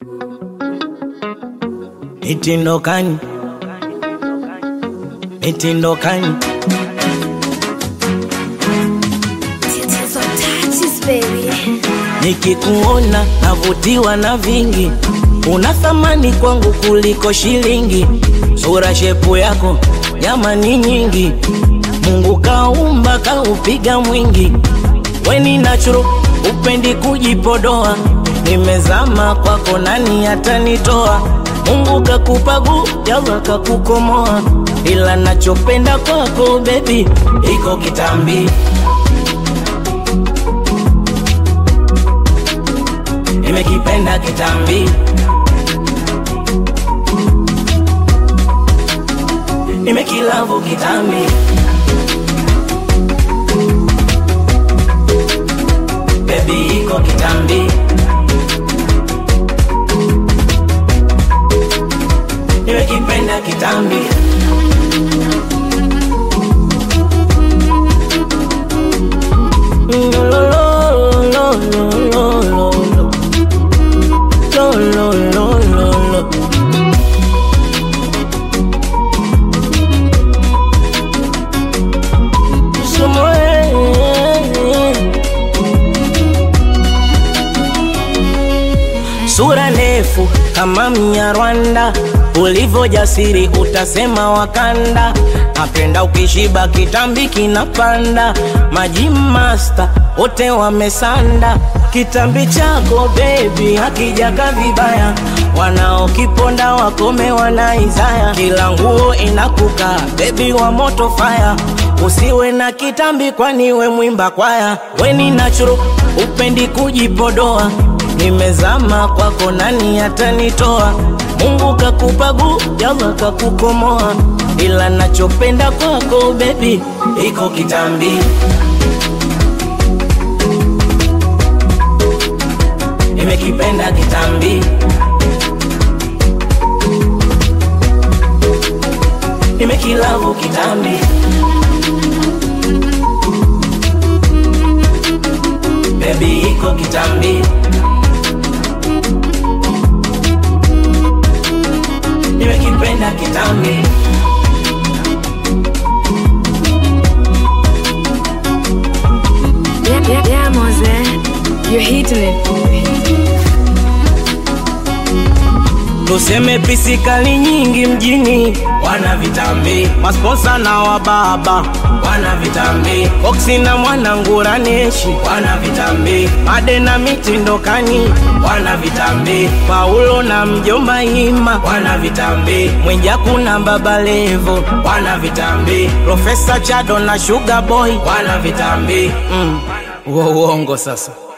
Mitindokani, mitindokani, Tatizo touches, baby. nikikuona navutiwa na vingi, una thamani kwangu kuliko shilingi. Sura shepu yako jamani nyingi, Mungu kaumba kaupiga mwingi, weni nachuro upendi kujipodoa, nimezama kwako, nani atanitoa? Mungu kakupa gujaza kakukomoa, ila nachopenda kwako bebi iko kitambi nimekipenda kitambi, nimekilavu kitambi, bebi iko kitambi, nimekipenda kitambi. Mm, lo, lo, lo, lo, lo, lo, lo. Lo, lo, lo, lo, lo. Sumo, eh, eh, eh. Sura ndefu kama Mnyarwanda, ulivyo jasiri utasema Wakanda. Napenda ukishiba kitambi kinapanda, maji master wote wamesanda. Kitambi chako baby hakijaka vibaya, wanaokiponda wakome wanaizaya. Kila nguo inakuka baby wa moto fire, usiwe na kitambi kwani we mwimba kwaya. Weni natural upendi kujipodoa nimezama kwako, nani atanitoa? Mungu kakupa gujaza kakukomoa, ila nachopenda kwako bebi iko kitambi, nimekipenda kitambi, nimekilavu kitambi, bebi iko kitambi. nimekipenda kitambi, Yeah, yeah, yeah, Mose. You're hitting it. tuseme pisikali nyingi mjini, wana vitambi, masponsa na wababa wana vitambi, Foxy na mwanangura neshi wana vitambi, Made na mitindokani wana vitambi, Paulo na mjomba Ima wana vitambi, Mwijaku na baba Levo wana vitambi, Profesa Chado na Sugar Boy wana vitambi mm. Uo uongo sasa